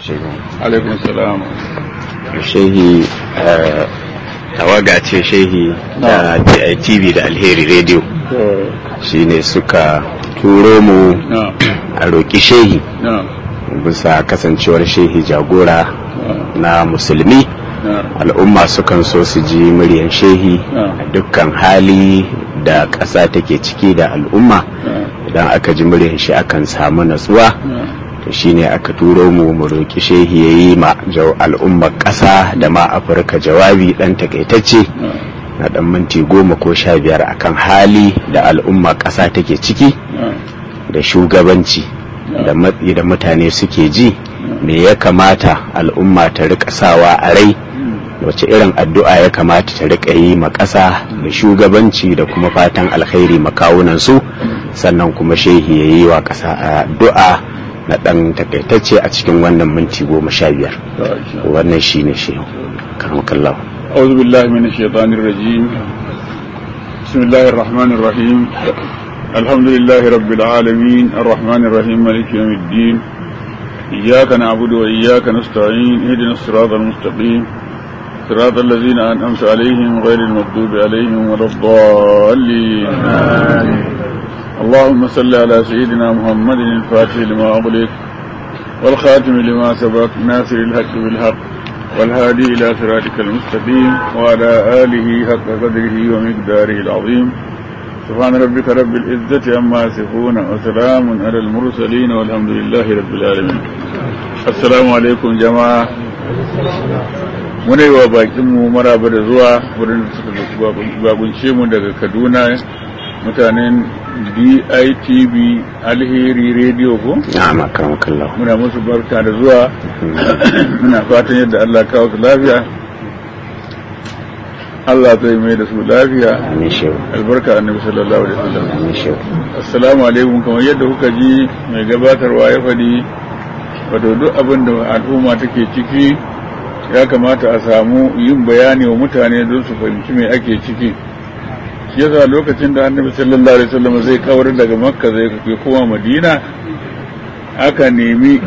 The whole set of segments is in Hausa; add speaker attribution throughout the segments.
Speaker 1: alaikun salam
Speaker 2: shehi tawaga ce shehi da tv da alheri radio shine suka turo mu a roƙi shehi bisa kasancewar shehi jagora na musulmi al'umma sukan so su ji muryan shehi a dukkan hali da ƙasa take ciki da al'umma idan aka ji muryan shi akan samu natsuwa to shine aka turo mu mu roƙi shehi ya yi ma al'ummar ƙasa da ma afirka jawabi ɗan takaitacce na ɗan minti goma ko sha biyar akan hali da al'ummar ƙasa take ciki da shugabanci da matsi da mutane suke ji me ya kamata al'umma ta rika sawa a rai wace irin addu'a ya kamata ta rika yi ma ƙasa da shugabanci da kuma fatan alkhairi makawunan su sannan kuma shehi ya yi wa ƙasa addu'a na ɗan takaitacce a cikin wannan minti goma sha biyar wannan shi ne shehu karmakallahu
Speaker 1: أعوذ بالله من الشيطان الرجيم بسم الله الرحمن الرحيم الحمد لله رب العالمين الرحمن الرحيم مالك يوم الدين إياك نعبد وإياك نستعين اهدنا الصراط المستقيم صراط الذين أنعمت عليهم غير المغضوب عليهم ولا الضالين اللهم صل على سيدنا محمد الفاتح لما أغلق والخاتم لما سبق ناصر الحق بالحق والهادي إلى صراطك المستقيم وعلى آله حق قدره ومقداره العظيم سبحان ربك رب العزة عما يصفون وسلام على المرسلين والحمد لله رب العالمين السلام عليكم جماعة muna yi wa bakinmu maraba da zuwa wurin da suka bakunce mu daga kaduna mutanen ditv alheri radio ko?
Speaker 2: na'am akramakallahu
Speaker 1: muna musu barka da zuwa muna fatan yadda allah kawo su lafiya Allah zai mai da su lafiya
Speaker 2: amin shehu
Speaker 1: albarka annabi sallallahu alaihi wasallam
Speaker 2: amin shehu
Speaker 1: assalamu alaikum kamar yadda kuka ji mai gabatarwa ya faɗi wato duk abin da al'umma take ciki ya kamata a samu yin bayani wa mutane don su fahimci mai ake ciki shi yasa lokacin da annabi sallallahu alaihi wasallam zai kawar daga makka zai kai koma madina aka nemi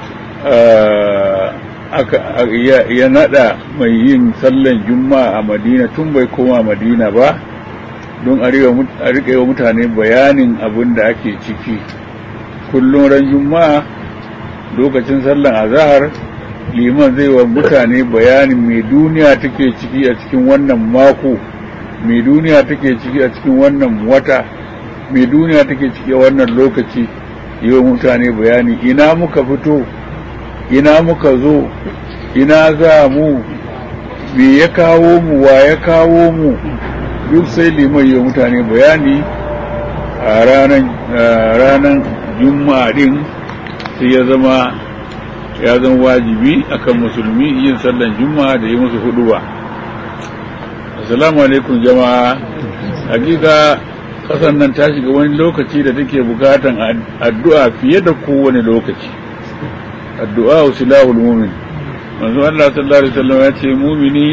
Speaker 1: ya nada mai yin sallan juma'a a madina tun bai koma madina ba don a riƙa wa mutane bayanin abin da ake ciki kullum ran juma'a lokacin sallan azahar liman zai wa mutane bayanin mai duniya take ciki a cikin wannan mako mai duniya take ciki a cikin wannan wata mai duniya take ciki a wannan lokaci yi wa mutane bayani ina muka fito ina muka zo ina za mu me ya kawo mu wa ya kawo mu duk sai liman yi wa mutane bayani a ranar juma'a din sai ya zama ya zama wajibi akan musulmi yin sallan juma'a da yi musu huduba assalamu alaikum jama'a hakika kasan nan ta shiga wani lokaci da take bukatan addu'a fiye da kowane lokaci addu'a silahul mumin manzo Allah sallallahu alaihi wasallam ya ce mumini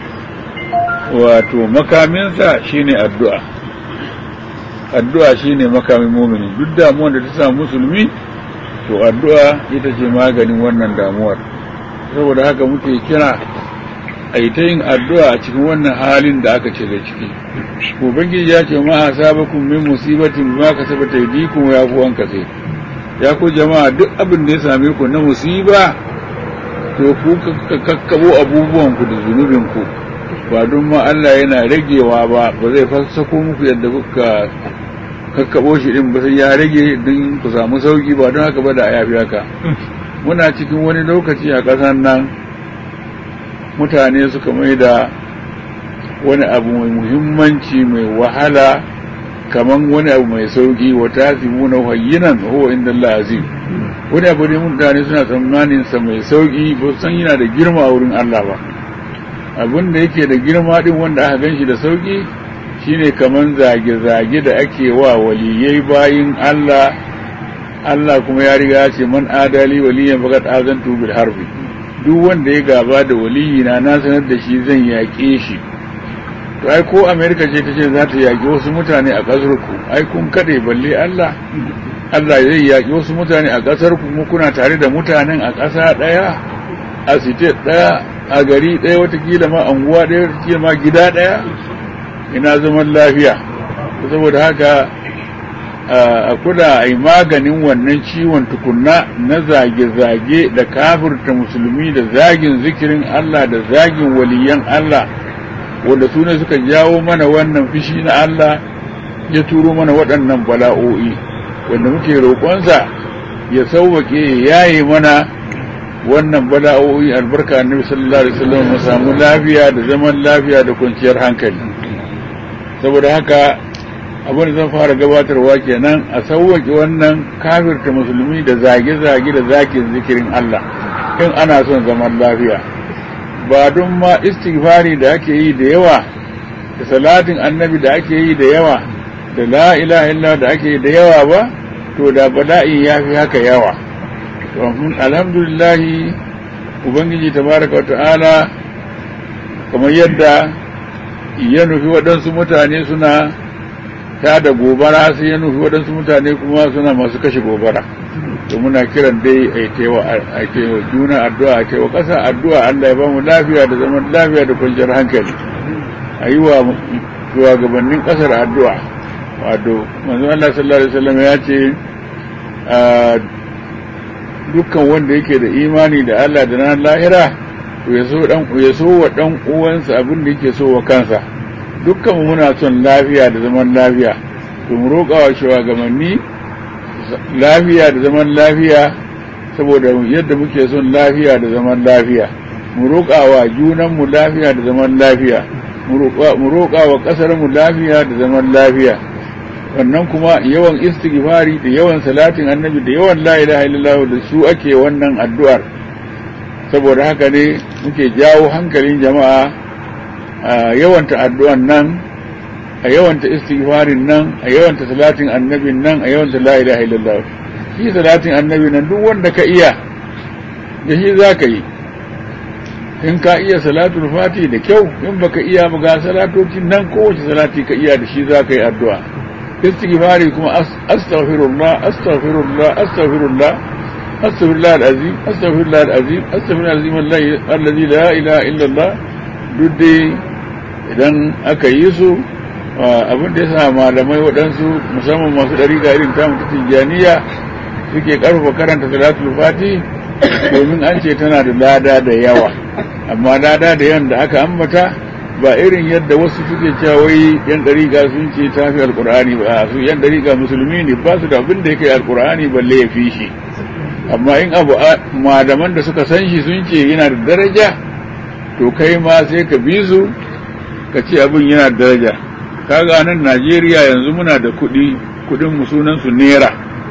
Speaker 1: wato makaminsa shine addu'a addu'a shine makamin mumini duk damuwar da ta samu musulmi to addu'a ita ce maganin wannan damuwar saboda haka muke kira a yi ta yin addu'a a cikin wannan halin da aka ce da ciki ubangiji ya ce ma asabakum min musibatin ma kasabata yadikum ya ku wanka sai ya ku jama'a duk abin da ya same ku na musiba to ku kakkabo abubuwan ku da zunubin ku ba don ma Allah yana ragewa ba ba zai fassako muku yadda kuka kakkabo shi din ba sai ya rage don ku samu sauki ba don haka ba da yafi haka muna cikin wani lokaci a ƙasar nan mutane suka mai da wani abu mai muhimmanci mai wahala kaman wani abu mai sauki wa tasimuna hayyinan huwa inda Allah azim wani abu ne mutane suna tsammanin sa mai sauki ba san yana da girma a wurin Allah ba abin da yake da girma din wanda aka ganshi da sauki shine kaman zage-zage da ake wa waliyai bayin Allah Allah kuma ya riga ya ce man adali waliyan fakat azantu bil harbi duk wanda ya gaba da waliyi na na sanar da shi zan yaƙe shi to ai ko amerika ce ta ce za ta yaƙi wasu mutane a ƙasar ku ai kun kaɗe balle Allah Allah zai yaƙi wasu mutane a ƙasar kuma kuna tare da mutanen a ƙasa ɗaya a state ɗaya a gari ɗaya watakila ma anguwa ɗaya watakila ma gida ɗaya ina zaman lafiya saboda haka a kula a yi maganin wannan ciwon tukunna na zage-zage da kafirta musulmi da zagin zikirin Allah da zagin waliyan Allah wanda su ne suka jawo mana wannan fishi na Allah ya turo mana waɗannan bala'o'i wanda muke roƙonsa ya sauwaƙe ya yaye mana wannan bala'o'i albarka annabi sallallahu alaihi wasallam mu samu lafiya da zaman lafiya da kwanciyar hankali saboda haka abin da zan fara gabatarwa kenan a sauwaƙe wannan kafirta musulmi da zage-zage da zakin zikirin Allah in ana son zaman lafiya ba don ma istighfari da ake yi da yawa da salatin annabi da ake yi da yawa da la ilaha illa da ake yi da yawa ba to da bala'i ya fi haka yawa alhamdulillah ubangiji tabaraka ta'ala kamar yadda ya nufi waɗansu mutane suna ta da gobara sai ya nufi waɗansu mutane kuma suna masu kashe gobara to muna kiran dai a taiwa juna addu'a a taiwa ƙasa addu'a Allah ya ba mu lafiya da zaman lafiya da kwanciyar hankali a yi wa shugabannin ƙasar addu'a wato manzon Allah sallallahu alaihi wasallam ya ce dukkan wanda yake da imani da Allah da nan lahira to ya so dan ya so wa dan uwansa abin da yake so wa kansa dukkan muna son lafiya da zaman lafiya to mu roƙa wa shugabanni lafiya da zaman lafiya saboda yadda muke son lafiya da zaman lafiya mu roƙa wa junanmu lafiya da zaman lafiya mu roƙa wa ƙasarmu lafiya da zaman lafiya wannan kuma yawan istighfari da yawan salatin annabi da yawan la ilaha illallah da su ake wannan addu'ar saboda haka ne muke jawo hankalin jama'a a yawanta addu'an nan a yawanta istighfarin nan a yawanta salatin annabin nan a yawanta la ilaha illallah shi salatin annabi nan duk wanda ka iya da shi za ka yi in ka iya salatul fati da kyau in baka iya ba ga salatocin nan kowace salati ka iya da shi za ka yi addu'a istighfari kuma astaghfirullah astaghfirullah astaghfirullah astaghfirullah alazim astaghfirullah alazim astaghfirullah alazim alladhi la ilaha illa allah duk dai idan aka yi su abin da yasa malamai waɗansu musamman masu ɗariƙa irin ta mutu tijjaniya suke ƙarfafa karanta salatul fati domin an ce tana da lada da yawa amma lada da yawan da aka ambata ba irin yadda wasu suke cewa wai yan dariƙa sun ce ta fi alƙur'ani ba su yan dariƙa musulmi ne ba su da abin da ya kai alƙur'ani balle ya fi shi amma in abu malaman da suka san shi sun ce yana da daraja to kai ma sai ka bi su ka ce abin yana da daraja kaga nan Najeriya yanzu muna da kuɗi kuɗin mu sunan su naira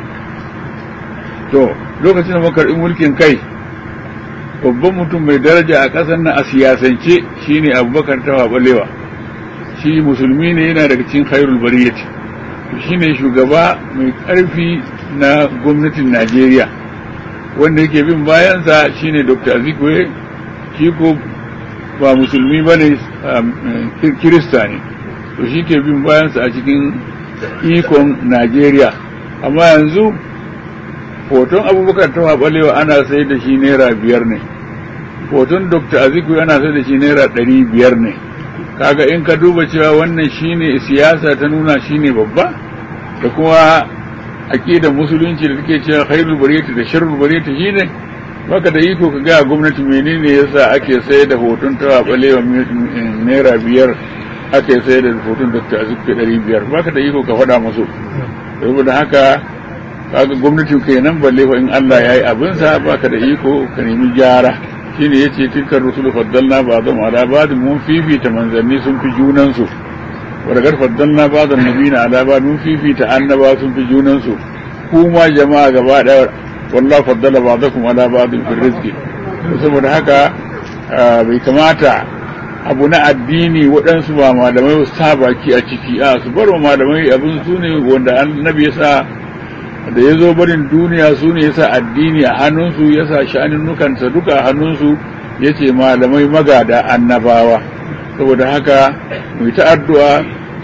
Speaker 1: to lokacin da muka karɓi mulkin kai babban mutum mai daraja a ƙasar nan a siyasance shine abubakar tawa balewa shi musulmi ne yana daga cikin khairul bariyati shine shugaba mai ƙarfi na gwamnatin najeriya wanda yake bin bayansa shine dr azikwe shi ko ba musulmi ba ne kirista ne to shi ke bin bayansa a cikin ikon najeriya amma yanzu hoton abubakar tawa balewa ana sai da shi naira biyar ne hoton dr aziku yana sai da shi naira ɗari biyar ne kaga in ka duba cewa wannan shine siyasa ta nuna shine babba da kuma aƙidar musulunci da take cewa khairul bariyati da sharrul bariyati shine baka da iko ka ga gwamnati menene yasa ake sai da hoton tawa balewa naira biyar ake sai da hoton dr aziku ɗari biyar baka da iko ka faɗa musu saboda haka kaga gwamnatin kenan balle fa in Allah yayi abin sa baka da iko ka nemi gyara shine yace tilkar rusul faddalna ba'dhum ala ba'd mun fifita manzanni sun fi junan su wa daga faddalna ba'dhan nabiyina ala ba'd mun fifita annaba sun fi junan su kuma jama'a gaba daya wallahi faddala ba'dakum ala ba'd fi rizqi saboda haka bai kamata abu na addini waɗansu ba malamai su sa baki a ciki a su bar malamai abin su ne wanda annabi ya sa da ya zo barin duniya su ne yasa addini a hannunsu ya sa sha'aninnukansa duka a hannunsu ya ce malamai magada annabawa saboda haka mu ta addu'a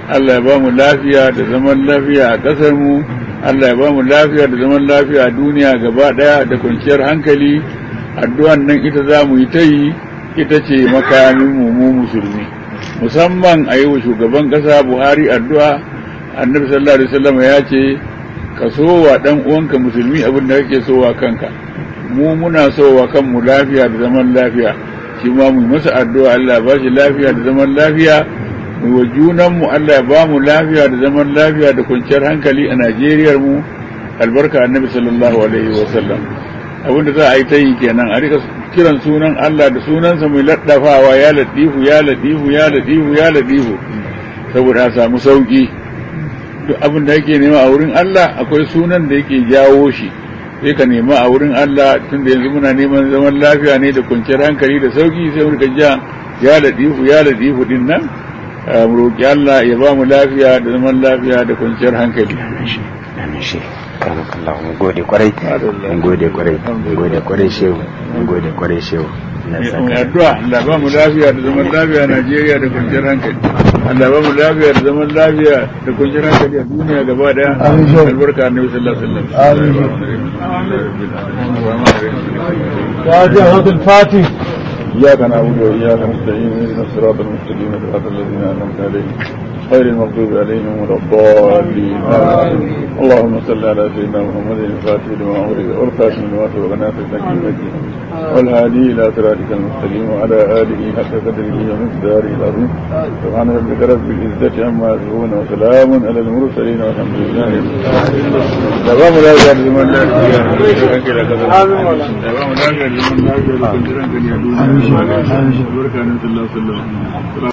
Speaker 1: Allah ya ba mu lafiya da zaman lafiya a ƙasar mu Allah ya ba mu lafiya da zaman lafiya a duniya gaba ɗaya da kwanciyar hankali addu'an nan ita za mu yi ta yi ita ce makamin mu mu musulmi musamman a yi wa shugaban ƙasa Buhari addu'a annabi sallallahu alaihi wasallam ya ce ka so wa dan uwanka musulmi abin da kake so wa kanka mu muna so wa kanmu lafiya da zaman lafiya shi ma mu masa addu'a Allah ya ba shi lafiya da zaman lafiya mu wa junan mu Allah ya ba mu lafiya da zaman lafiya da kwanciyar hankali a Najeriya mu albarka annabi sallallahu alaihi wasallam abin da za a yi ta yi kenan a rika kiran sunan Allah da sunansa mai laddafawa ya latifu ya latifu ya latifu ya latifu saboda a samu sauki duk abin da yake nema a wurin Allah akwai sunan da yake jawo shi sai ka nema a wurin Allah tun da yanzu muna neman zaman lafiya ne da kwanciyar hankali da sauki sai mu ja ya ladifu ya ladifu din nan mu roki Allah ya ba mu lafiya da zaman lafiya da kwanciyar hankali
Speaker 2: amin shi Allah mun gode kwarai mun gode kwarai mun gode kwarai shehu mun gode kwarai shehu
Speaker 1: addu'a Allah ba mu lafiya da zaman lafiya a Najeriya da kwanciyar hankali Allah ba mu lafiya da zaman lafiya da kwanciyar hankali a duniya gaba daya albarka annabi sallallahu alaihi
Speaker 3: wasallam الفاتح
Speaker 1: إياك نعبد وإياك نستعين اهدنا الصراط المستقيم صراط الذين أنعمت عليهم غير المغضوب عليهم ولا الضالين اللهم صل على سيدنا محمد الفاتح لما أغلق والخاتم لما سبق ناصر النبي والهادي إلى صراطك المستقيم وعلى آله حق قدره ومقداره العظيم سبحان ربك رب العزة عما يصفون وسلام على المرسلين والحمد لله دوام لا يجعل من لا دوام لا يجعل من لا يجعل بركة الله صلى الله عليه وسلم